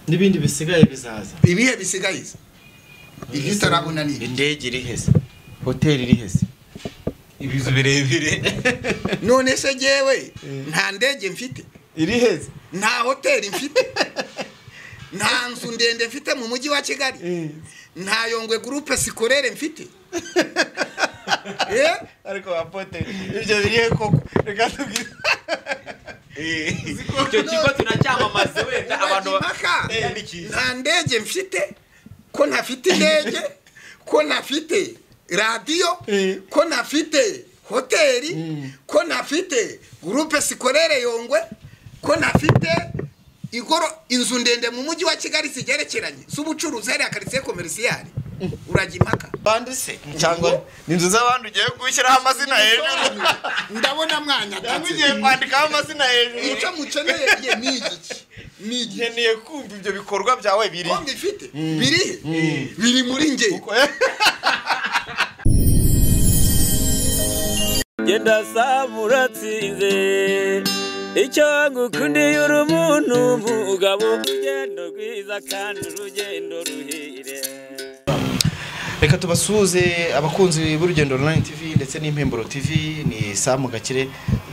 n'ibindi bisigaye bizaza ibihe bisigaye igitarabunaniye indege iri hese hoteli iri hese ibizu birebire none se jyewe nta ndege mfite iri hese nta hoteli mfite nta nzu ndende mfite mu mujyi wa kigali nta yongwe gurupe sikorere mfite Eh? ariko apote ibyo birihe koko reka tubwire icyo kigo turacyamamaza wenda abantu Ubaza impaka. Eh, ni cyiza. nta ndege mfite ko ntafite indege ko ntafite radiyo Eh. ko ntafite hoteli ko ntafite gurupe sikorere yongwe ko ntafite igoro inzu ndende mu mujyi wa kigali zigerekeranye z'ubucuruzi hariya karitsiye komerisiyari urajya impaka bandi se cyangwa ni inzu z'abantu ugiye gushyiraho amazina hejuru ndabona mwanya cyangwa ugiye kwandikaho amazina hejuru icyo mukeneye ye ni igiki ni igiki nkeneye kumva ibyo bikorwa byawe biri ko mbifite birihe biri muri nge genda saba uratsinze icyo ngukundiye uri umuntu mugabo urugendo rwiza kandi urugendo ruhire reka tubasuhuze abakunzi b'urugendo online tv ndetse n'impemburo tv ni samu gakire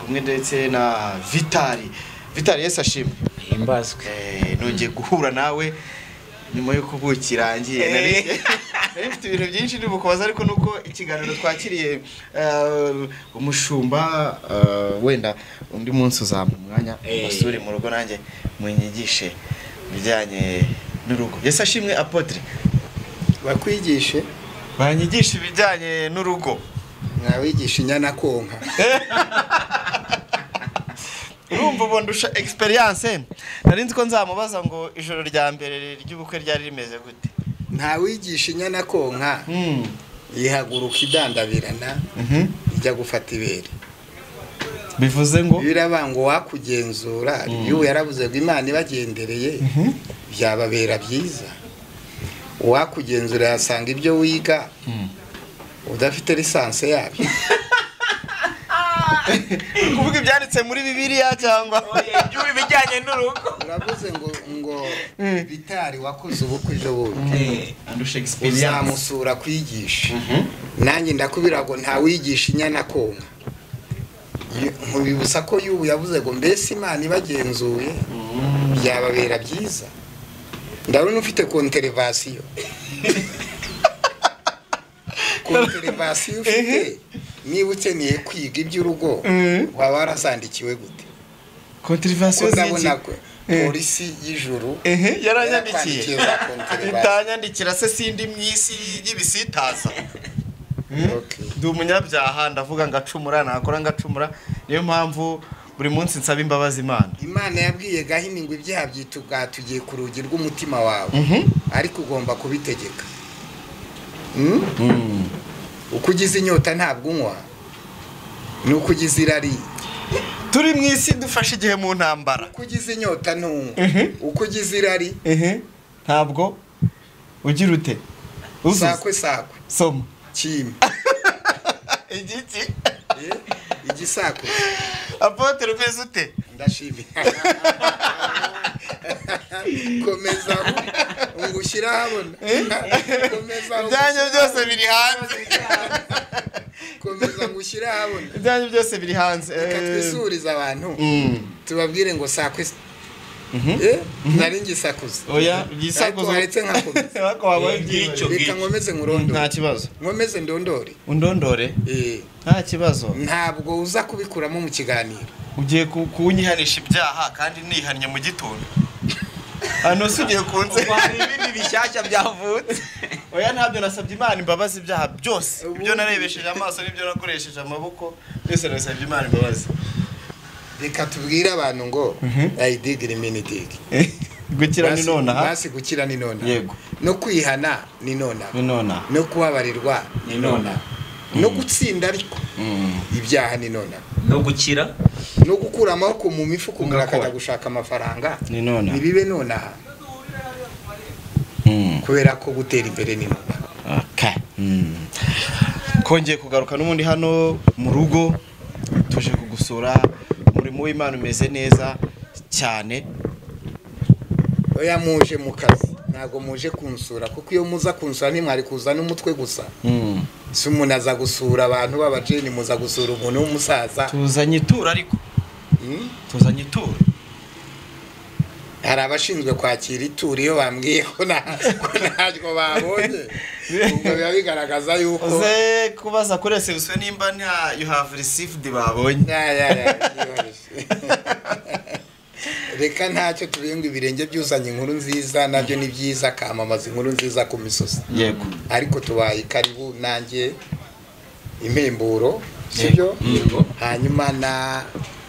kumwe ndetse na vitali vitali yesi ashimwe himbazwe Eh, nongeye guhura nawe nyuma y'uko ubuki irangiye nari nari mfite ibintu byinshi ndi bukubaza ariko nuko ikiganiro twakiriye eh, umushumba eh, wenda undi munsi uzampa umwanya Eh. musure mu rugo nanjye munyigishe ibijyanye n'urugo yesi ashimwe apotre bakwigishe banyigisha ibijyanye n'urugo mwawigisha inyana konka urumva ubu ndusha experience nari nzi ko nzamubaza ngo ijoro rya mbere ry'ubukwe ryari rimeze gute ntawigisha inyana konka Mm. yihaguruka idandabirana Mhm. ijya gufata ibere bivuze ngo birabanga uwakugenzura y'ubu yarabuze ngo imana ibagendereye byababera byiza uwakugenzura yasanga ibyo wiga udafite lisansi yabyo Uri kuvuga ibyanditse muri bibiliya cyangwa ibyubi bijyanye n'urugo uravuze ngo ngo bitari wakoze ubukwe ejo bundi ndusha experience uzamusura kwigisha nanjye ndakubwira ngo ntawigisha inyana konka Iyo- nkubibutsa ko y'ubu yavuze ngo mbese imana ibagenzuye byababera byiza ndabona ufite konterevasiyo konterevasiyo ufite niba ukeneye kwiga iby'urugo waba warazandikiwe gute contrivansiyo ko z'iki ndabona ko polisi y'ijuru ehe yaranyandikiye yarakwandikiye za konterevasiyo. itanyandikira se sindi mu isi y'ibisitaza Okay. ndi umunyabyaha ndavuga ngacumura nakora ngacumura niyo mpamvu buri munsi nsaba imbabazi imana imana yabwiye gahini ngo ibyaha byatugatugiye ku rugi rw'umutima wawe ariko ugomba kubitegeka Mm? uko ugize inyota ntabwo unywa nuko ugize irari turi mu isi dufashe igihe mu ntambara uko ugize inyota ntunywa uko ugize irari ehe ntabwo ugira ute uzuza sakwe sakwe soma kima igiki Eh, igisakwe apotere umeze ute ndashimye komeza ngo ushyire ahabona komeza ngo ibyanyu byose biri hanze komeza ngo ushyire ahabona ibyanyu byose biri hanze reka twisurize abantu Mm. tubabwire ngo sakwe Eh, nari ngisakuza oya ariko igisakuzo waretse nkakomeza ariko wabaye byicyo ngicyo reka nkomeze nta nkurondore kibazo nkomeze ndondore undondore Eh, nta kibazo ntabwo uza kubikuramo mu kiganiro ugiye ku- kunyihanisha ibyaha kandi nihannye mu gitondo hano si ugiye kunze Ubu hari ibindi bishyashya byavutse oya ntabyo nasabye imana imbabazi ibyaha byose Ubu- ibyo narebesheje amaso n'ibyo nakoresheje amaboko byose nasabye imana imbabazi reka tubwire abantu ngo ayidigire minidig gukira ni nonaha basi gukira ni nonaha yego no kwihana ni nonaha ni nonaha no kubabarirwa ni nonaha no gutsinda ariko Mm. ibyaha ni nonaha no gukira no gukura amaboko mu mifuka umuntu Ugakora. akajya gushaka amafaranga ni nonaha ntibibe nonaha Mm. kubera ko gutera imbere ni nonaha Okay. Mm. kongeye kugaruka n'ubundi hano mu rugo tuje kugusura umurimo w'imana umeze neza cyane oya muje mu kazi ntabwo muje kunsura kuko iyo muza kunsura ntimwari kuza n'umutwe gusa si umuntu aza gusura abantu b'abajeni muza gusura umuntu w'umusaza tuzanye ituro ariko Hmm? tuzanye ituro hari abashinzwe kwakira ituro iyo bambwiye ko nta- ko ntacyo babonye ubwo biba bigaragaza yuko uze kubaza kuri resebusiyo nimba nta you have received babonye Ya, ya, ya, yoroshye. reka ntacyo tubirenga ibirenge byuzanye inkuru nziza nabyo ni byiza akamamaza inkuru nziza ku misozi yego ariko tubaye karibu nanjye impemburo sibyo hanyuma na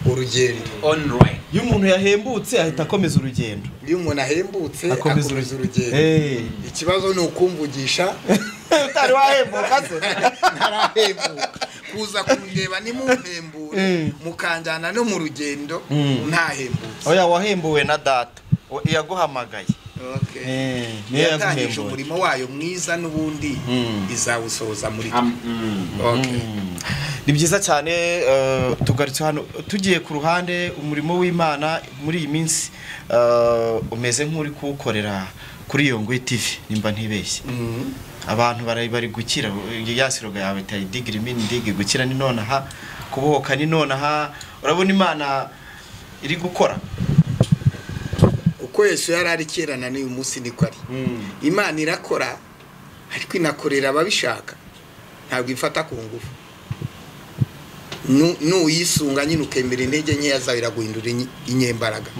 urugendo online iyo umuntu yahembutse ahita akomeza urugendo iyo umuntu ahembutse akomeza urugendo Eh. ikibazo ni ukumvugisha utari wahembuka se ntarahembuka kuza kundeba nimumpembure Mm. mukanjyana no mu rugendo Mm. ntahembutse oya wahembuwe na data We- iyaguhamagaye Okay. Eh, niyo yatangije yaguhembuye. umurimo wayo mwiza n'ubundi Mm. izawusohoza muri Am- mm. Okay. ni byiza cyane eh, tugarutse hano tugiye ku ruhande umurimo w'imana muri iyi minsi eh, umeze nk'uri kuwukorera kuri iyo ngwe tv nimba ntibeshye Mm. abantu bari bari gukira ya siroga yawe tayi digiri mini digi gukira ni nonaha kubohoka ni nonaha urabona imana iri gukora uko yesu yari ari kera na n'uyu munsi niko ari imana irakora ariko inakorera ababishaka ntabwo ifata ku ngufu Nu- nuyisunga nyine ukemera intege nkeya zawe iraguhindura inye- inyembaraga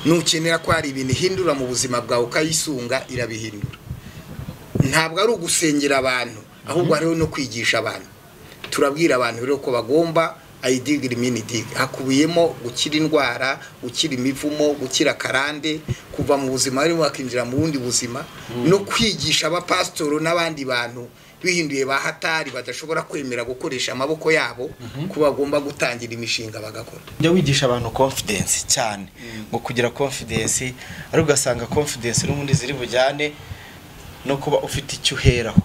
nukenera ko hari ibintu ihindura mu buzima bwawe ukayisunga irabihindura ntabwo ari ugusengera abantu ahubwo hariho no kwigisha abantu turabwira abantu rero ko bagomba ayidigira iminidigi hakubiyemo gukira indwara gukira imivumo gukira karande kuva mu buzima barimo bakinjira mu bundi buzima no kwigisha abapasitoro n'abandi bantu bihinduye ba hatari badashobora kwemera gukoresha amaboko yabo ko bagomba gutangira imishinga bagakora jya wigisha abantu confidence cyane ngo kugira confidence ariko ugasanga confidence n'ubundi ziri bujyane no kuba ufite icyo uheraho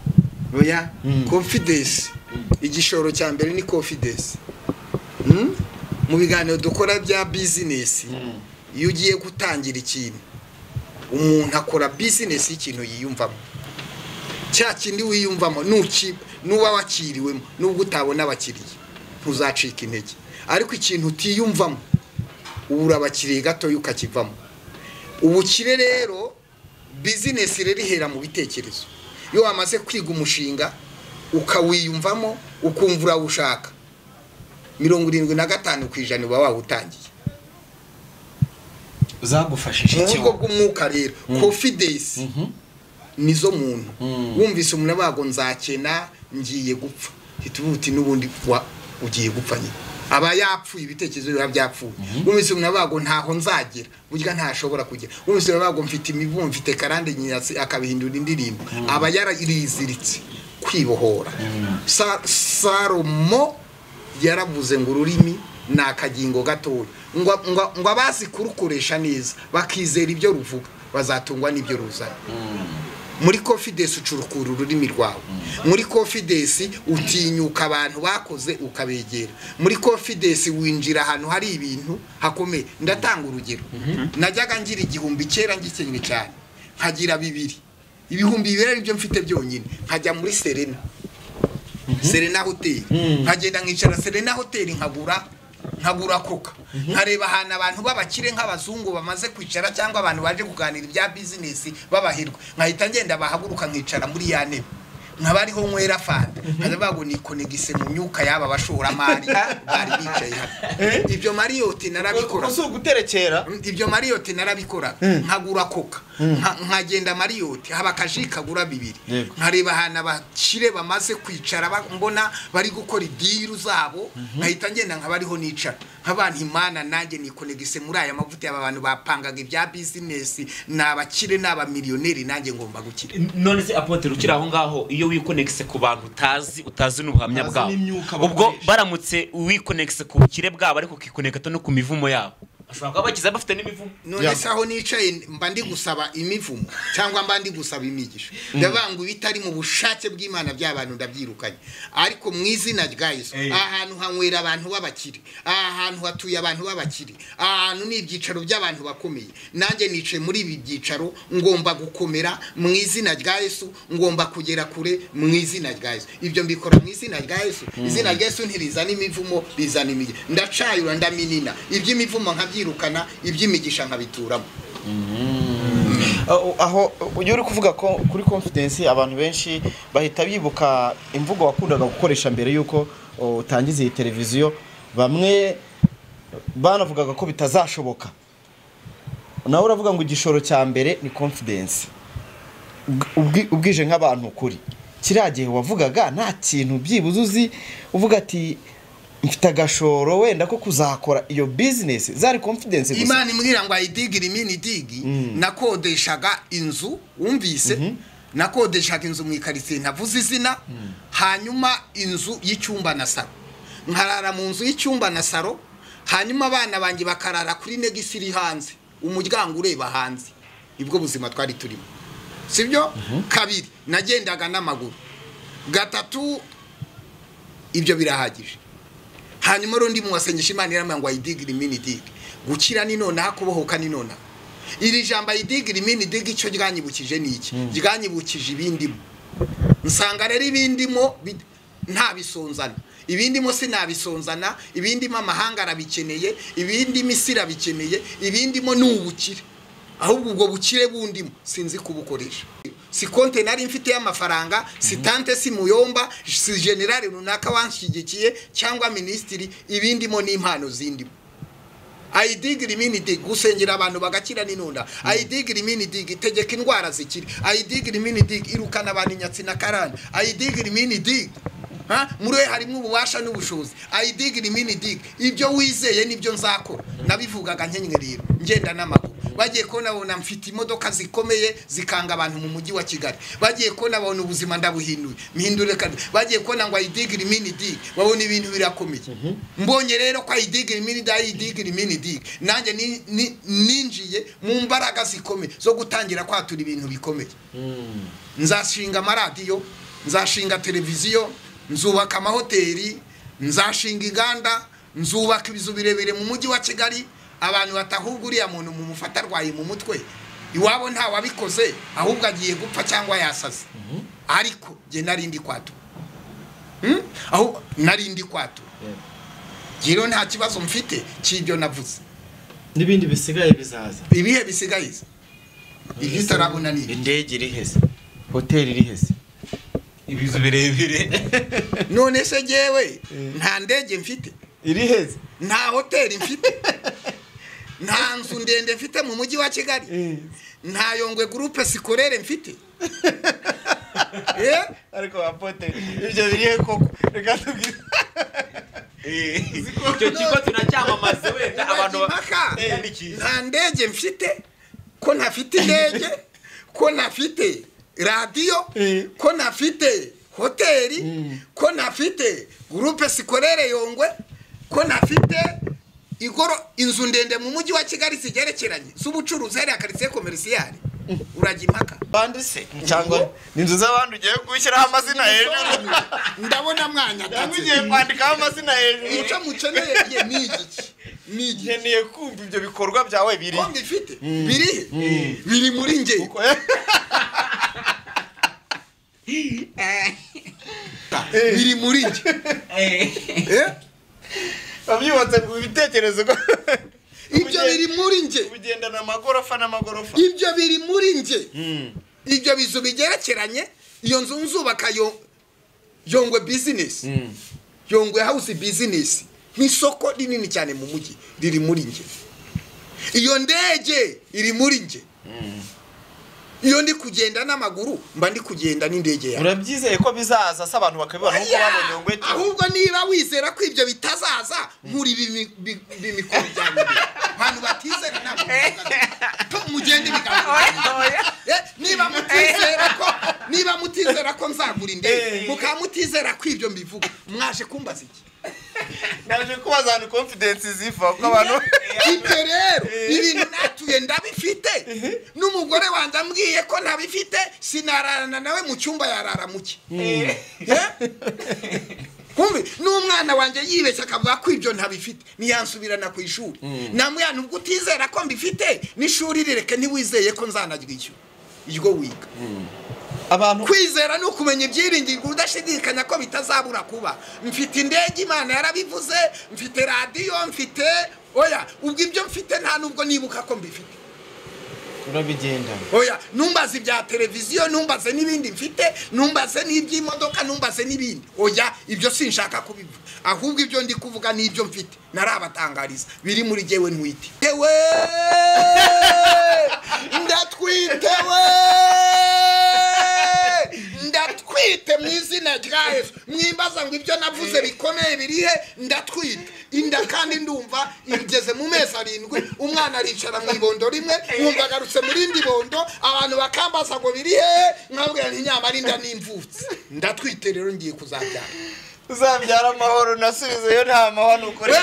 oya Mm. confidence igishoro cya mbere ni confidence Mm? mu biganiro dukora bya bizinesi iyo ugiye gutangira ikintu umuntu akora bizinesi y'ikintu yiyumvamo cya kindi wiyumvamo nuki- nuba wakiriwemo nubwo utabona abakiriya ntuzacika intege ariko ikintu utiyumvamo ubura abakiriya gatoya ukakivamo ubukire rero bizinesi rero ihera mu bitekerezo iyo wamaze kwiga umushinga ukawiyumvamo ukumva urawushaka mirongo irindwi na gatanu ku ijana uba wawutangiye zagufashije mu buryo iki bw'umwuka rero confidence nizo muntu Mm. wumvise umuntu abago nzakena ngiye gupfa uhita uvuga uti n'ubundi wa ugiye gupfa nyine aba yapfuye ibitekerezo biba byapfuye wumvise umuntu abago ntaho nzagera burya ntashobora kugera wumvise umuntu abago mfite imivumo mfite karande nyirasi akabihindura indirimbo aba yarariziritse kwibohora Sa- salomo yaravuze ngo ururimi ni akagingo gatoya ngo- ngo ngo abazi kurukoresha neza bakizera ibyo ruvuga bazatungwa n'ibyo ruzana muri confidence ucurukura ururimi rwawe muri confidence utinyuka abantu bakoze ukabegera muri confidence winjira ahantu hari ibintu hakomeye ndatanga urugero najyaga ngira igihumbi kera ngikennye cyane nkagira bibiri ibihumbi bibiri ari byo mfite byonyine nkajya muri serena serena hoteli nkagenda nkicara serena hoteli nkagura nkagura koka nkareba ahantu abantu b'abakire nk'abazungu bamaze kwicara cyangwa abantu baje kuganira ibya bizinesi babahirwa nkahita ngenda bahaguruka nkicara muri ya ntebe nkaba ariho nywera fanta nkajya bago nikonegise mu myuka y'aba bashoramari bari bicaye hano ibyo mariyoti narabikora si uguterekera ibyo mariyoti narabikora nkagura koka nka- nkagenda mariyoti haba akaji kagura bibiri Yego. nkareba ahantu abakire bamaze kwicara ba- mbona bari gukora idiru zabo nkahita ngenda nkaba ariho nicara nk'abantu imana nanjye nikonegise muri aya mavuta y'aba bantu bapangaga ibya bizinesi ni abakire ni abamiliyoneri nanjye ngomba gukira none se apotere ukiri aho ngaho iyo wikonegise ku bantu utazi utazi n'ubuhamya Utazi bwabo n'imyuka ubwo bakoresha. baramutse wikonegise ku bukire bwabo ariko ukikonegata no ku mivumo yabo bashobora kuba bagize bafite n'imivumo none Yeah. se aho nicaye mba ndi gusaba imivumo cyangwa mba ndi gusaba imigisho ndavuga ngo ibitari mu bushake bw'imana by'abantu ndabyirukanye ariko mu izina rya yesu Eh. aha hantu hanywera abantu b'abakire aha hantu hatuye abantu b'abakire aha hantu ni ibyicaro by'abantu bakomeye nanjye nicaye muri ibi byicaro ngomba gukomera mu izina rya yesu ngomba kugera kure mu izina rya yesu ibyo mbikora mu izina rya yesu izina rya yesu ntirizana imivumo rizana imigisha ndacayura ndaminina iby'imivumo nkabyirukana iby'imigisha nkabituramo aho aho ujya uri kuvuga ko kuri confidence abantu benshi bahita bibuka imvugo wakundaga gukoresha mbere y'uko o, utangiza iyi televiziyo bamwe banavugaga ko bitazashoboka nawe uravuga ngo igishoro cya mbere ni confidence Ubwi- ubwi- ubwije nk'abantu ukuri kiriya gihe wavugaga nta kintu byibuze uzi uvuga ati mfite agashoro wenda ko kuzakora iyo business zari confidence gusa imana imbwira ngo ayidigire imini digi nakodeshaga inzu wumvise nakodeshaga inzu mu ikaritsiye ntavuze izina hanyuma inzu y'icyumba na saro nkarara mu nzu y'icyumba na saro hanyuma abana banjye bakarara kuri negisi iri hanze umuryango ureba hanze ibwo buzima twari turimo sibyo kabiri nagendaga n'amaguru gatatu ibyo birahagije hanyuma rundi muwasengesha imana iramubwira ngo ayidigire imini digi gukira ni nonaha kubohoka ni nonaha iri jambo ayidigire imini digi icyo ryanyibukije ni iki ryanyibukije ibindimo nsanga rero ibindimo bi- ntabisonzana ibindimo sinabisonzana ibindimo amahanga arabikeneye ibindimo isi irabikeneye ibindimo ni ubukire ahubwo ubwo bukire bundimo sinzi kubukoresha si konte nari mfite y'amafaranga si tante si muyomba si generale runaka wanshyigikiye cyangwa minisitiri ibindimo ni impano zindimo ayidigiri iminidi gusengera abantu bagakira n'inunda ayidigiri iminidi itegeka indwara zikira ayidigiri iminidi irukana abantu inyatsi na karani ayidigiri iminidi Ha? muri we harimo ububasha n'ubushobozi ayidigiri iminidi ibyo wizeye nibyo nzakora nabivugaga nkenyerero ngenda n'amaguru bagiye kubona babona mfite imodoka zikomeye zikanga abantu mu mujyi wa kigali bagiye kubona babona ubuzima ndabuhinduye mpindure kandi bagiye kubona ngo ayidigire iminidi babona ibintu birakomeye mbonye rero ko ayidigire iminidi ayidigire iminidi nanjye ni- ni- ninjiye mu mbaraga zikomeye zo gutangira kwatura ibintu bikomeye nzashinga amaradiyo nzashinga televiziyo nzubaka amahoteli nzashinga inganda nzubaka ibizu birebire mu mujyi wa kigali abantu batahubwa uriya muntu mu mufata arwaye mu mutwe iwabo nta wabikoze ahubwo agiye gupfa cyangwa yasaze ariko nge nari ndi kwatura Hmm? aho nari ndi kwatura nge rero nta kibazo mfite cy'ibyo navuze n'ibindi bisigaye bizaza ibihe bisigaye se? igitarabona ni ibi. indege iri heze hoteli iri heze ibizu birebire none se jyewe nta ndege mfite iri heze nta hoteli mfite nta nzu ndende mfite mu mujyi wa kigali nta yongwe gurupe sikorere mfite Eh? ariko apote ibyo biri koko reka tubwire icyo kigo tunacyamamaze wenda abantu ba- Impaka. biyandikisha nta ndege mfite ko ntafite indege ko ntafite radiyo Eh. ko ntafite hoteli ko ntafite gurupe sikorere yongwe ko ntafite igoro inzu ndende mu mujyi wa kigali zigerekeranye z'ubucuruzi hariya karitsiye komerisiyari urajya impaka bande se cyangwa n'inzu z'abandi ugiye gushyiraho amazina hejuru ndabona mwanya cyangwa ugiye kwandikaho amazina hejuru icyo mukeneye ye ni igiki ni igiki nkeneye kumva ibyo bikorwa byawe biri ko mbifite biri he? biri muri njye biri muri njye Eh? wabyubatse ku bitekerezo ko ibyo biri muri njye ugendana amagorofa n'amagorofa ibyo biri muri njye ibyo bizu bigerekeranye iyo nzu nzubaka yo yongwe bizinesi yongwe hawuzi bizinesi nk'isoko rinini cyane mu mujyi riri muri njye iyo ndege iri muri njye iyo ndi kugenda n'amaguru mba ndi kugenda n'indege yawe urabyizeye ko bizaza se abantu bakabibona nk'uko Yeah! babonye ngwete ahubwo niba wizera ko ibyo bitazaza nkuri ibi- bi- bimikoro byanjye imbere. abantu batizera ntabwo muvuga. mugende biganiro Eh, niba mutizera ko niba mutizera ko nzagura indege mukaba mutizera ko ibyo mbivuga mwaje kumbaza iki naje kubaza ahantu confidence ziva kuko abantu ibyo rero ibintu natuye ndabifite n'umugore wanjye ambwiye ko ntabifite sinararana nawe mu cyumba yarara muke kumve n'umwana wanjye yibeshya akavuga ko ibyo ntabifite niyansubirana ku ishuri namwana ubwo utizera ko mbifite n'ishuri rireke ntiwizeye ko nzanaryishyura iryo wiga abantu kwizera ni ukumenya ibyiringirwa udashidikanya ko bitazabura kuba mfite indege imana yarabivuze mfite radiyo mfite oya ubwo ibyo mfite nta nubwo nibuka ko mbifite urabigenda oya numbaze ibya televiziyo numbaze n'ibindi mfite numbaze n'iby'imodoka numbaze n'ibindi oya ibyo sinshaka kubivuga ahubwo ibyo ndi kuvuga ni ibyo mfite narabatangariza biri muri jyewe ntwite yewe ndatwite we ndatwite mu izina rya yesu mwimbaza ngo ibyo navuze bikomeye birihe ndatwite inda kandi ndumva igeze mu mezi arindwi umwana aricara mu ibondo rimwe wumva agarutse mu rindi bondo abantu bakambaza ngo birihe nkabwira nti nyamara inda n'imvutsi ndatwite rero ngiye kuzabyara uzabyara amahoro nasubizeyo nta mahoro ukore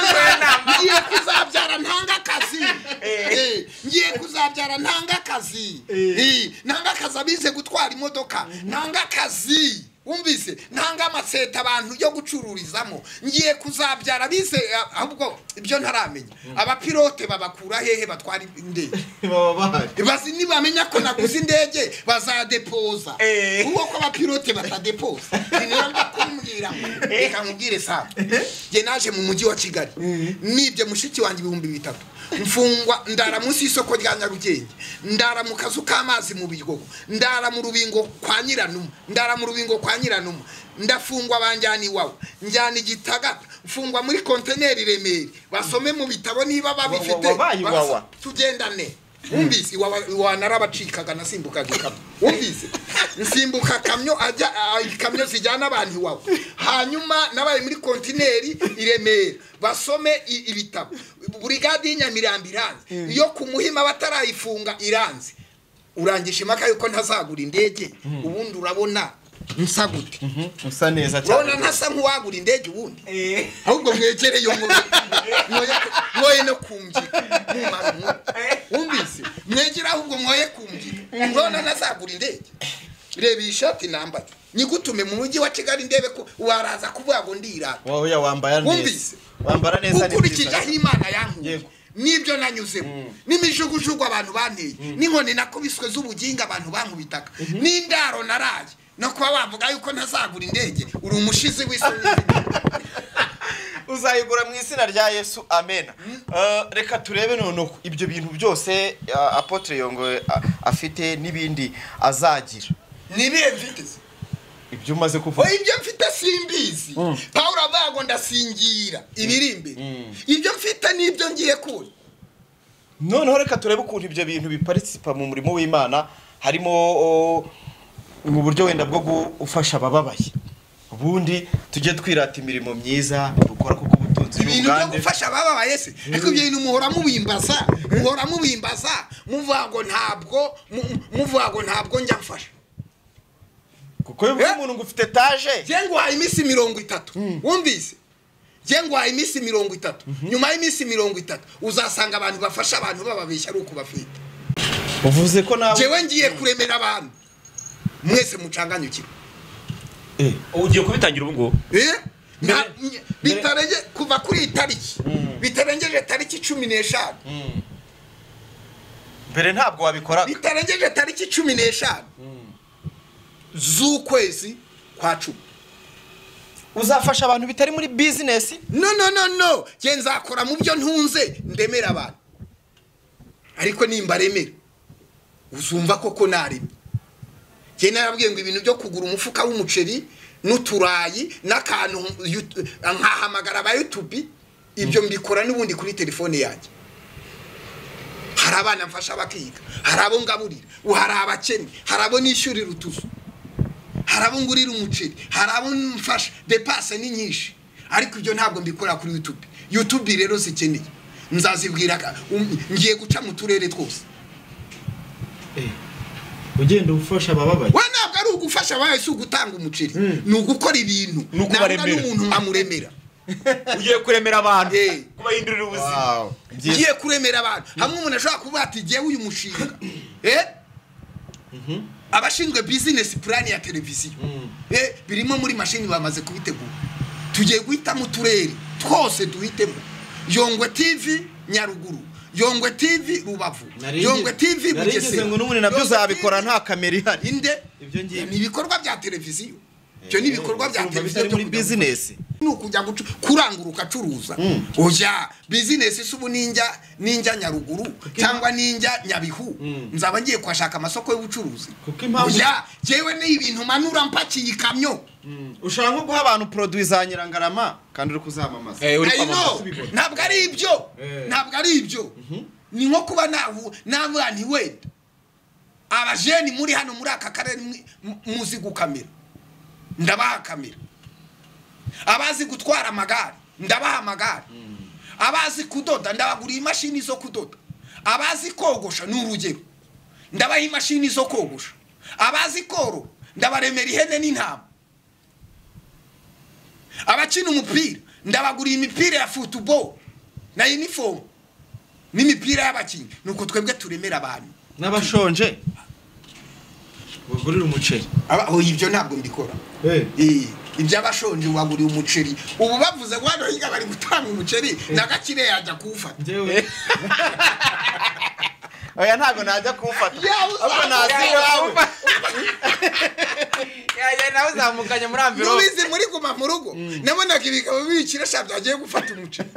ngiye kuzabyara ntanga akazi Eh, ngiye kuzabyara ntanga akazi Eh, ntanga akazi abize gutwara imodoka ntanga akazi wumvise ntanga amaseta abantu yo gucururizamo ngiye kuzabyara abize ahubwo ibyo ntaramenya abapilote babakura hehe batwara indege baba bahari bazi nibamenya ko naguze indege bazadepoza Eh. kuko ko abapilote batadepoza ni ngombwa kumbwira ngo reka nkubwire saa njye naje mu mujyi wa kigali nibye mushiki wanjye ibihumbi bitatu mfungwa ndara munsi y'isoko rya nyarugenge ndara mu kazu k'amazi mu biryogo ndara mu rubingo kwa nyiranuma ndara mu rubingo kwa nyiranuma ndafungwa banjyana iwawe njyana igitagata mfungwa muri konteneri i remeri basome mu bitabo niba babifite wabaye iwawa. basa- tugendane wumvise wanarabacikaga nasimbukaga ikamyo wumvise nsimbuka kamyo ajya a- ikamyo zijyana abantu iwawe hanyuma nabaye muri kontineri i remera basome i- ibitabo burigade y'inyamirambo iranze iyo ku muhima batarayifunga iranze urangisha impaka yuko ntazagura indege ubundi urabona nsa gute usa neza urabona cyane ntasa nk'uwagura indege ubundi Eh, ahubwo mwegereye umubiri mwoye no kumvira Mumara umwuka. wumvise mwegere ahubwo mwoye kumvira urabona nazagura indege reba iyi shati nambaye nyigutume mu mujyi wa kigali ndebe ko waraza kuvuga ngo ndirara wowe ya wambara neza Wumvise? wambara neza ni ukurikije byiza aho imana yankuye Yego. n'ibyo nanyuzemo n'imijugujugu abantu banteye n'inkoni nakubiswe z'ubuginga abantu bankubitaga n'indaro naraye no kuba bavuga yuko ntazagura indege uri umushizi w'isoni uzayigura mu izina rya yesu amena Eh, reka turebe noneho ibyo bintu byose eh, apotre yongo eh, afite n'ibindi azagira nibihe mfite se? ibyo umaze kuvuga oya ibyo mfite simbizi pawulo avuga ngo ndasingira ibiri imbere ibyo mfite n'ibyo ngiye kuza noneho reka turebe ukuntu ibyo bintu biparisipa mu murimo w'imana harimo o, mu buryo wenda bwo gufasha abababaye ubundi tujye twirata imirimo myiza dukora kuko ubutunzi ibintu byo n'ubugande gufasha abababaye se ariko ibyo bintu muhora mubimbaza muhora mubimbaza muvuga ngo ntabwo mu- mu- muvuga ngo ntabwo njya mfasha kuko iyo uvuze Eh? umuntu ngo ufite etaje njye nguhaye iminsi mirongo itatu wumvise njye nguhaye iminsi mirongo itatu nyuma y'iminsi mirongo itatu uzasanga abantu bafasha abantu bababeshya ari uko bafite uvuze ko nawe njyewe ngiye kuremera abantu mwese mucanganyukirwe Eh, ugiye kubitangira ubu ngubu Eh? Nta- nye- bitarenge kuva kuri iyi tariki bitarengeje tariki cumi n'eshanu mbere ntabwo wabikoraga bitarengeje tariki cumi n'eshanu z'ukwezi kwa cumi uzafasha abantu bitari muri bizinesi no no no no nge nzakora mu byo ntunze ndemera abantu ariko nimba remera uzumva koko naremye nge narabwiye ngo ibintu byo kugura umufuka w'umuceri n'uturayi n'akantu yu- nkahamagara ba yutubi ibyo mbikora n'ubundi kuri telefone yanjye hari abana mfasha bakiga hari abo ngaburira hari abakene hari abo nishyurira utuzu hari abo ngurira umuceri hari abo mfasha depase ni nyinshi ariko ibyo ntabwo mbikora kuri yutube yutube rero zikeneye nzazibwira ka- um- ngiye guca mu turere twose ugenda ufasha abababaye we ntabwo ari ugufasha abawe si ugutanga umuceri ni ugukora ibintu Ni ukubaremera. Ntabwo ari umuntu nkamuremera ugiye kuremera abantu Eh. kubahindurira ubuzima Wow. Byiza. ugiye kuremera abantu hamwe umuntu ashobora kuvuga ati ngewe uyu mushinga Eh? abashinzwe bizinesi purani ya televiziyo Eh, birimo muri mashini bamaze kubitegura tugiye guhitamo uturere twose duhitemo yongwe tv nyaruguru yongwe tv rubavu Nari yongwe tv nari ngize bugesera ngo n'ubundi nabyo Yongwe uzabikora TV nta kamera ihari inde Ibyo ngiye- ni ibikorwa bya televiziyo ibyo ni ibikorwa bya Urumva televiziyo bitari byo muri kujya gucuruza. bizinesi ni ukujya gucu- kurangura ugacuruza ujya bizinesi si ubu ninjya ninjya nyaruguru cyangwa ninjya nyabihu nzaba ngiye kuhashaka amasoko y'ubucuruzi Kuko impamvu- ujya yewe ni ibintu manura mpakiye ikamyo ushaka nko guha abantu poroduwi za nyirangarama kandi uri kuzamamaza Eh, uri I kwamamaza. know. ntabwo ari ibyo Eh. ntabwo ari ibyo ni nko kuba nahu nabana wenda abajeni muri hano muri aka karere mwi- mu- muzi gukamera ndabaha kamera abazi gutwara amagare ndabaha amagare abazi kudoda ndabaguriye imashini zo kudoda abazi kogosha ni urugero ndabaha imashini zo kogosha abazi koro ndabaremera ihene n'intama abakina umupira ndabaguriye imipira ya futubo na inifomu n'imipira y'abakinnyi nuko twebwe turemera abantu n'abashonje bagurira umuceri Aba- oya, ibyo ntabwo mbikora Eh, iby'abashonje waguriye umuceri ubu bavuze ngo hano hirya bari gutanga umuceri na gakire yajya kuwufata njyewe oya ntabwo najya kumfata Yawe ahubwo uzamuka. naza iwawe nawe uzamukanye muri nubizi muri guma mu rugo nabonaga ibigabo bibikira sha byagiye gufata umuceri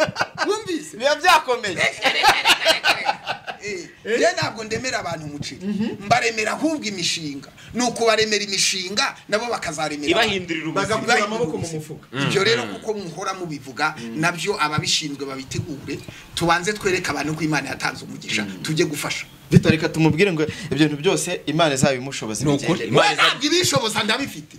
wumvise biba byakomeye Eh, njye ntabwo ndemera abantu umuceri mbaremera ahubwo imishinga ni ukubaremera imishinga nabo bakazaremera abantu. ibahindurira ubuzima Bagakura amaboko mu mufuka. ibyo rero kuko muhora mubivuga nabyo ababishinzwe babitegure tubanze twereke abantu ko imana yatanze umugisha tujye gufasha Vito reka tumubwire ngo ibyo bintu byose imana izabimushoboze Ni mu gihe ukuri. ndende. we Imana iza- ntabwo ibishoboza ndabifite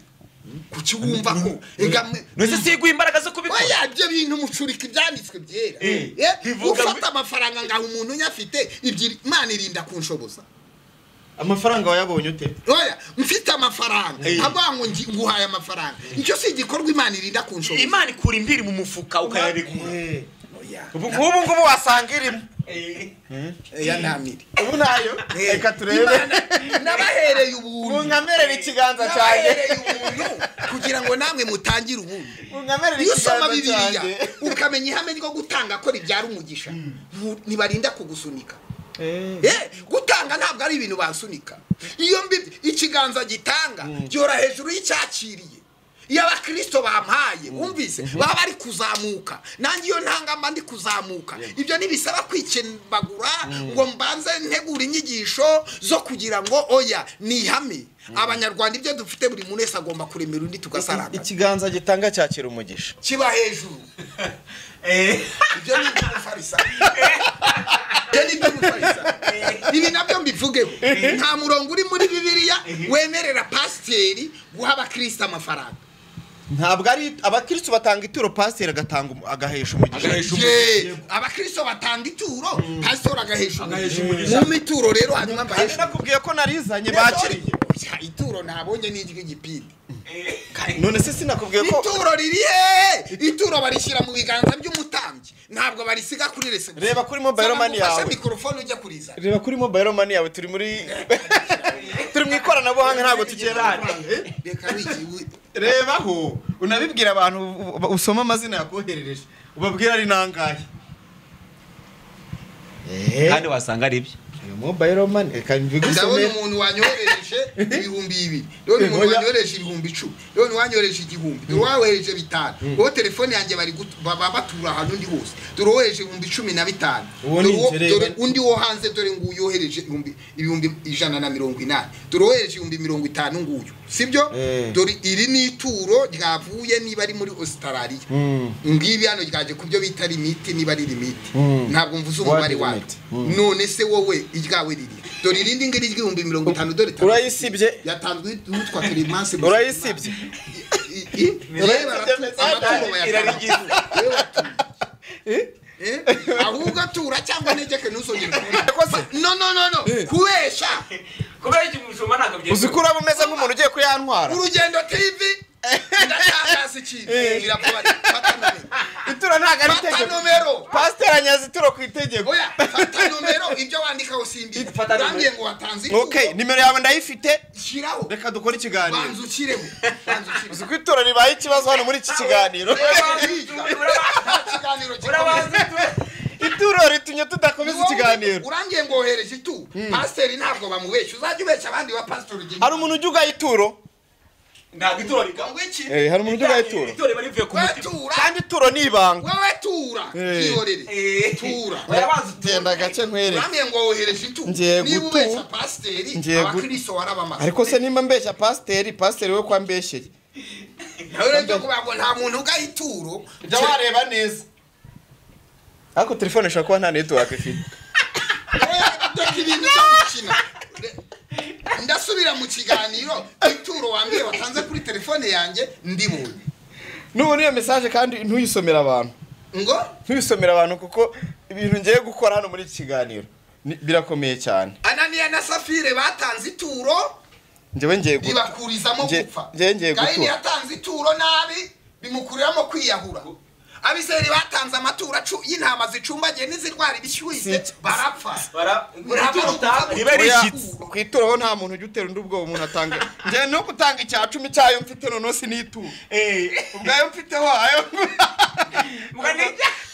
kuki wumva ko ega mwe- ndetse siguha imbaraga zo kubikora oya ibyo bintu mucurika ibyanditswe byera Eh, Eh, bivuga ufata amafaranga ngaho umuntu unyafite ibyiri imana irinda kunshoboza amafaranga wayabonye ute oya mfite amafaranga avuga ngo ngi- nguhaye amafaranga icyo si igikorwa imana irinda kunshoboza imana ikura impiri mu mufuka ukayarekura Eh, oya ubu ngubu ngubu wasanga irimo oya ntamire ubu nayo reka turebe Imana- nabahereye ubuntu munkamerera ikiganza cyanjye nabahereye ubuntu kugira ngo namwe mutangire ubundi munkamerera iyo usoma ikiganza bibiliya cyanjye ukamenya ihame ryo gutanga ko ribyara umugisha ntu- ntibarinda kugusunika Eh. Eh, gutanga ntabwo ari ibintu bansunika iyo mbi ikiganza gitanga gihora hejuru y'icyakiriye iyo abakirisito bampaye wumvise baba bari kuzamuka nanjye iyo ntanga mba ndi kuzamuka ibyo ntibisaba kwikembagura ngo mbanze ntegura inyigisho zo kugira ngo oya ni ihame abanyarwanda ibyo dufite buri muntu wese agomba kuremera undi tugasaranganya ikiganza gitanga cyakira umugisha kiba hejuru ibyo ni iby'umufarisa ibyo ni iby'umufarisa ibi nabyo mbivugeho nta murongo uri muri bibiliya wemerera pasiteri guha abakristo amafaranga ntabwo ari abakirisitu batanga ituro pasiteri agatanga umu- agahesha umugisha agahesha umu- Ye, abakristo batanga ituro pasiteri agahesha Agahesha umugisha mu mituro rero hanyuma kandi mbahesha nakubwiye ko narizanye bakiriye Oya, ituro nabonye ni iry'igipindi none se sinakubwiye ko ituro riri he ituro barishyira mu biganza by'umutambyi ntabwo barisiga kuri resebusiyo Reba kuri mobile money yawe. ufashe mikorofone ujya kurizana reba kuri mobile mani yawe turi muri turi mu ikoranabuhanga ntabwo tugera reka wigiwe rebaho unabibwira abantu u- u- usoma amazina yakoherereje ubabwira ari nangahe kandi wasanga ari ibyo mobile mani reka ndabona mbigusomere umuntu wanyohereje ibihumbi bibiri ndabona umuntu Oya. wanyohereje ibihumbi icumi ndabona uwanyohereje igihumbi dore uwawohereje bitanu uwo telefone yanjye bari gut- ba- ba- batura ahantu ndi hose dore uwohereje ibihumbi cumi na bitanu Uwo Dore ni uwo- inzererezi. dore undi wo hanze dore ngo uyohereje ibihumbi- ibihumbi ijana na mirongo inani dore uwohereje ibihumbi mirongo itanu nguyu sibyo Eh. dore iri ni ituro ryavuye niba ari muri ositarariya ngibi hano ryaje ku byo bita limiti niba ari limiti Mm. ntabwo mvuze umubare Word waryo limit. none se wowe iryawe riri dore irindi ngiri ry'ibihumbi mirongo itanu dore itanu. urayisibye? yatanzwe n'utwa kirimanse Urayisibye? I- i- Urayisibye? reba aratu- amatungo bayatanga. Yewe atuye. Eh? ahubwo atura cyangwa anegeke ntuzongere kubona no no no no kubesha kubera iki umushumba ntabwo uzi ko uraba umeze nk'umuntu ugiye kuyantwara urugendo tv ndatangaza hasi ikintu iravuga ati fata nomero ituro ntabwo ari fata itegeko nomero pasiteri anyaze ituro ku itegeko oya fata nomero ibyo wandikaho simbi Fata nomero. urangiye ngo watanze okay ituro nimero yawe ndayifite shyiraho reka dukore ikiganiro banza ukireho banza ukireho uzi ko ituro ribaye ikibazo hano muri iki kiganiro ituro ritumye tudakomeza ikiganiro urangiye ngo wohereje itu pasiteri ntabwo bamubeshya uzajya ubeshya abandi ba pasiteri ugira hari umuntu ujya ugaha ituro ntabwo ituro rigangwa iki Eh, hari umuntu ujya ugaha ituro ituro riba rivuye ku we mutima tura kandi ituro ni ibanga wewe tura Eh. yihorere Eh. tura Urabanza genda agace nkwereke urambiye ngo wohereje itu Ngiye niba gutu- ubeshya pasiteri Ngiye gu- abakristo barabamaze ariko se nimba mbeshya pasiteri pasiteri we ko ambeshyeye nawe rero byo kuvuga ngo nta muntu ugaha ituro jya wareba neza ariko telefone ishobora kuba nta netiwaka ifite dore ibintu byo gukina ndasubira mu kiganiro ituro wambwiye watanze kuri telefone yanjye ndibonye nubona iyo mesaje kandi ntuyisomere abantu ngo ntuyisomere abantu kuko ibintu ngiye gukora hano muri iki kiganiro ni- birakomeye cyane ananiya na safire batanze ituro njyewe ngiye gu- bibakurizamo Nge- gupfa nge- ngiye kayini gutura. yatanze ituro nabi bimukuriramo kwiyahura abiseri batanze amaturo acu- y'intama zicumbagiye n'izirwara ibishyushye Si- barapfa bara Ituro utanga riba Oya, rishyitse ku ituro ho nta muntu ujya utera undi ubwoba umuntu atanga njyewe no gutanga icya cumi cyayo mfite noneho sinituro ubwayo mfiteho ayo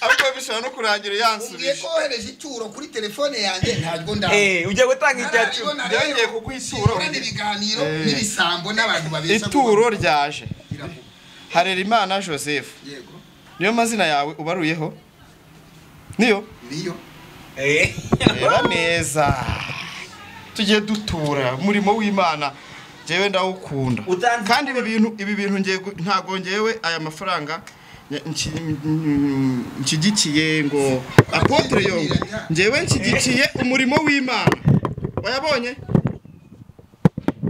ariko bishobora no kurangira umbwiye ko yansubije wohereje ituro kuri telefone yanjye ntabwo ndabona ujya gutanga icya cumi Nararibona Byongeye rero, kuguha ituro. singurana ibiganiro n'ibisambo n'abantu babeshya ituro kuba- ryaje Iravuga. harerimana joseph yego niyo mazina yawe ubaruyeho niyo niyo reba neza tujye dutura umurimo w'imana njyewe ndawukunda Utanze- kandi ibi bintu ibi bintu ngiye gu- ntabwo ngewe aya mafaranga nya- nki- mm, nshyigikiye ngo apotre yongo ngewe nshyigikiye umurimo w'imana wayabonye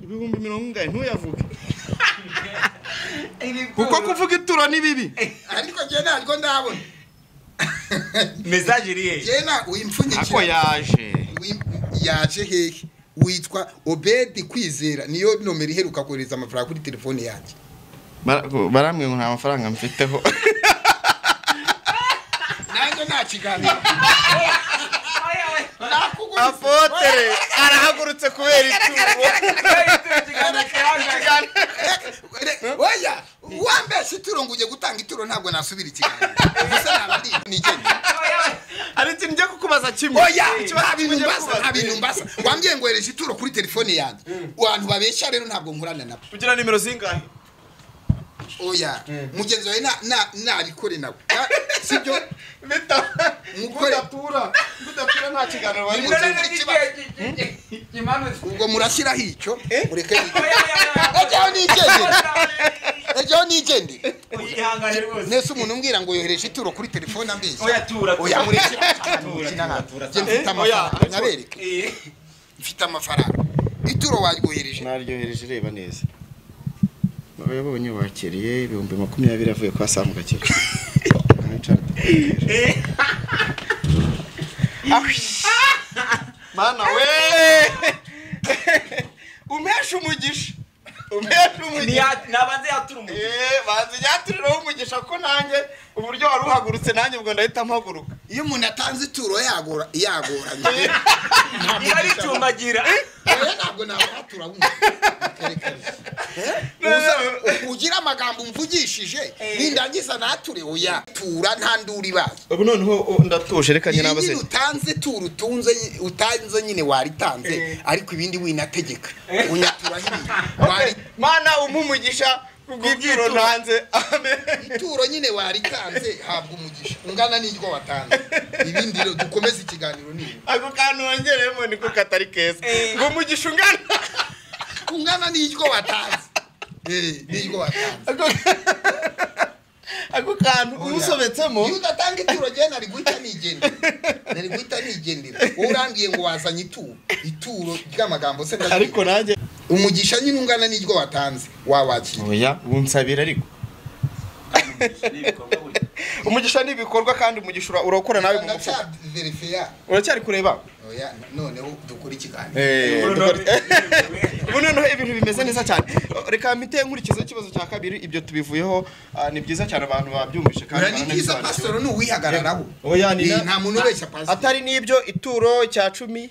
ibihumbi mirongo ingahe ntuyavuge kuko kuvuga ituro ni bibi ariko njye ntabwo ndabona mesaje irihe njye na ako wimpfunyikira yaje Wim- yaje hehe witwa obedi kwizera niyo nomero iheruka kohereza amafaranga kuri telefone yanjye barambwiye ngo nta mafaranga mfiteho nanjye nta kiganiro nakuguriza apotere arahagurutse kubera ituro oya wambeshya ituro ngo ujye gutanga ituro ntabwo nasubira ikiganiro gusa naba ndi nigenda hari ikintu ngiye kukubaza kimwe oya Ikibazo nta bintu kimwe ngiye mbasa kukubaza. nta bintu mbasa wambwiye ngo hereje ituro kuri telefone yanjye abantu babeshya rero ntabwo nkorana nabo ugira nimero zingahe oya mugenzi wawe na- na- nabikore nawe sibyo Mukore. mudatura mudatura nta kiganiro bari Nimero gutanga. ubwo murashyiraho icyo mureke Oya, ejo nigendere ejo nigendere Uyihangane rwose. nese umuntu umbwira ngo yohereje ituro kuri telefone ambeshya Oya, tura, tura. oya murekera Tura, tura, tura. njye mfite Eh, oya, amafaranga ariko- nyabereke Eh, mfite amafaranga ituro waryohereje naryohereje reba neza babonye bakiriye ibihumbi makumyabiri avuye kwa samu gakira eh. mana we umpesha umugisha umpesha Ni umugisha ya- nabanze yatura umutwe. Eh, banza ujyaturiraho umugisha ko nanjye uburyo wari uhagurutse nanjye ubwo ndahita mpaguruka iyo umuntu atanze ituro yagora yagoranye Niba ricumbagira. oya ntabwo nabatura wumva ugira amagambo umvugishije nindangiza nature oya tura nta nduru ibaye ubu noneho ndatuje reka njye iyi nabaseke utanze turu utunze utanze nyine waritanze ariko ibindi winategeka unyatura hirya wari mana umugisha kubw'ibwiro Kubwituro. ntanze amen ituro nyine waritanze habwa umugisha ungana n'iryo watanze ibindi rero dukomeze ikiganiro niba ako kantu wongereyemo niko katari keza ngo umugisha ungana ungana n'iryo watanze Eh, n'iryo watanze Ako- ako kantu uwusobetsemo iyo udatanga ituro njyewe nari guhita nigendera nari guhita nigendera wowe urambwiye ngo wazanye ituro ituro ry'amagambo se ndazi- ariko nanjye umugisha nyine ungana n'iryo watanze wawakira oya unsabira ariko umugisha ni ibikorwa kandi umugisha ura- urawukora nawe mu mufuka ndacyaverefe uracyari kureba oya noneho dukora ikiganiro Eh, Ubu dukora- none- ubu noneho ibintu bimeze neza cyane reka mpite nkurikiza ikibazo cya kabiri ibyo tubivuyeho ah, ni byiza cyane abantu babyumvise kandi ni byiza pasitoro ni uwihagararaho Oya, ni Ni- na- nta muntu ubeshya pasitoro atari n'ibyo ituro cya cumi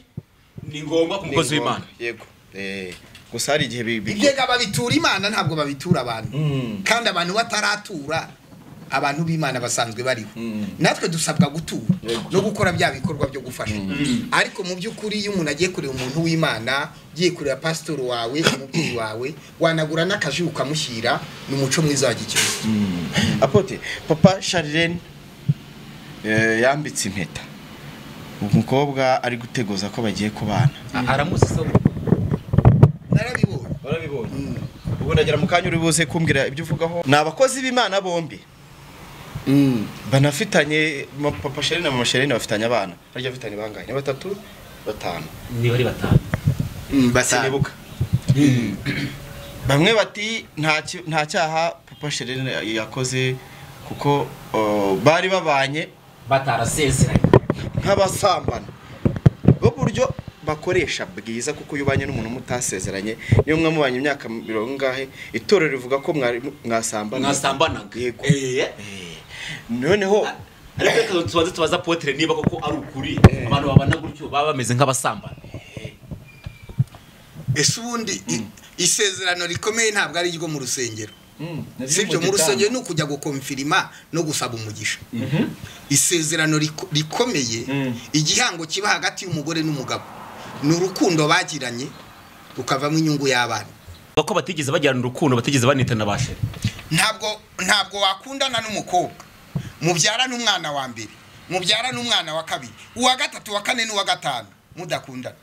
ni ngombwa ku mukozi ni w'imana ngombwa. yego Eh, gusa hari igihe bi- bi- ibigega babitura imana ntabwo babitura abantu Mm. kandi abantu bataratura abantu b'imana basanzwe bariho natwe dusabwa gutura Yego. no gukora bya bikorwa byo gufasha ariko mu by'ukuri iyo umuntu agiye kureba umuntu w'imana ugiye kureba pasitori wawe umubyeyi wawe wanagura n'akaji ukamushyira ni umuco mwiza wa gikirisitu apote papa sharirene yambitse impeta umukobwa ari guteguza ko bagiye kubana aramuzi se narabibonye warabibonye ubu ndagera mu kanya uri buze kumbwira ibyo uvugaho ni abakozi b'imana bombi banafitanye ma- papa sharirene na mama sharirene bafitanye abana harya bafitanye bangahe ni batatu batanu niba ari batanu sinibuka bamwe bati "Nta ki- nta cyaha papa sharirene yakoze kuko uh, bari babanye batarasezeranye nk'abasambana b'uburyo bakoresha bwiza kuko iyo ubanye n'umuntu mutasezeranye niyo mwe mubanye imyaka mirongo ingahe itorero rivuga ko mwari- mwasambana mwasambanaga yego Eh. noneho ariko reka tubanze tubaza potere niba koko ari ukuri abantu babana gutyo baba bameze nk'abasambana ese ubundi i- isezerano rikomeye ntabwo ari iryo mu rusengero si sibyo ibyo mu rusengero ni ukujya gukomfirima no gusaba umugisha isezerano riko- rikomeye igihango kiba hagati y'umugore n'umugabo ni urukundo bagiranye rukavamo inyungu y'abana Bavuga ko batigeze bajyana urukundo batigeze banitana ba sheri ntabwo ntabwo wakundana n'umukobwa mubyara n'umwana wa mbere mubyara n'umwana wa kabiri uwa gatatu uwa kane n'uwa gatanu mudakundana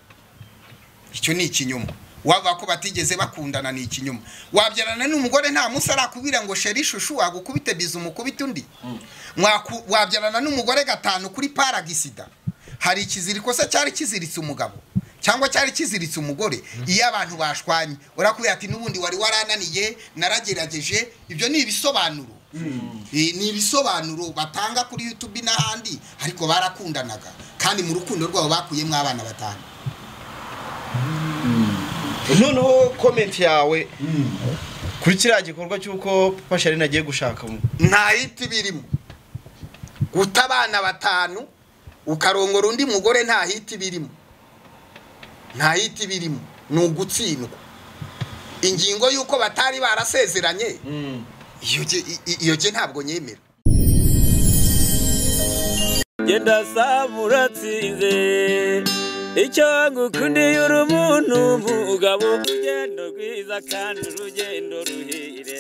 icyo ni ikinyoma wavuga ko batigeze bakundana ni ikinyoma wabyarana n'umugore nta munsi arakubwira ngo sheri shushu wagukubite biza umukubite undi Mwaku- wabyarana n'umugore gatanu kuri paragisida hari ikiziriko se cyari kiziritse umugabo cyangwa cyari kiziritse umugore iyo abantu bashwanye urakubwira ati n'ubundi wari warananiye naragerageje ibyo ni ibisobanuro Eh, ni ibisobanuro batanga kuri youtube n'ahandi ariko barakundanaga kandi mu rukundo rwabo bakuyemo abana batanu noneho komenti yawe kuri kiriya gikorwa cy'uko papa sharirene agiye gushaka mu- nta hiti birimo guta abana batanu ukarongora undi mugore nta hiti birimo nta hiti birimo ni ugutsindwa ingingo y'uko batari barasezeranye iyo ge- i- i- iyo ge ntabwo nyemera genda samuratsinze icyo ngukundiye uri umuntu umugabo urugendo rwiza kandi urugendo ruhire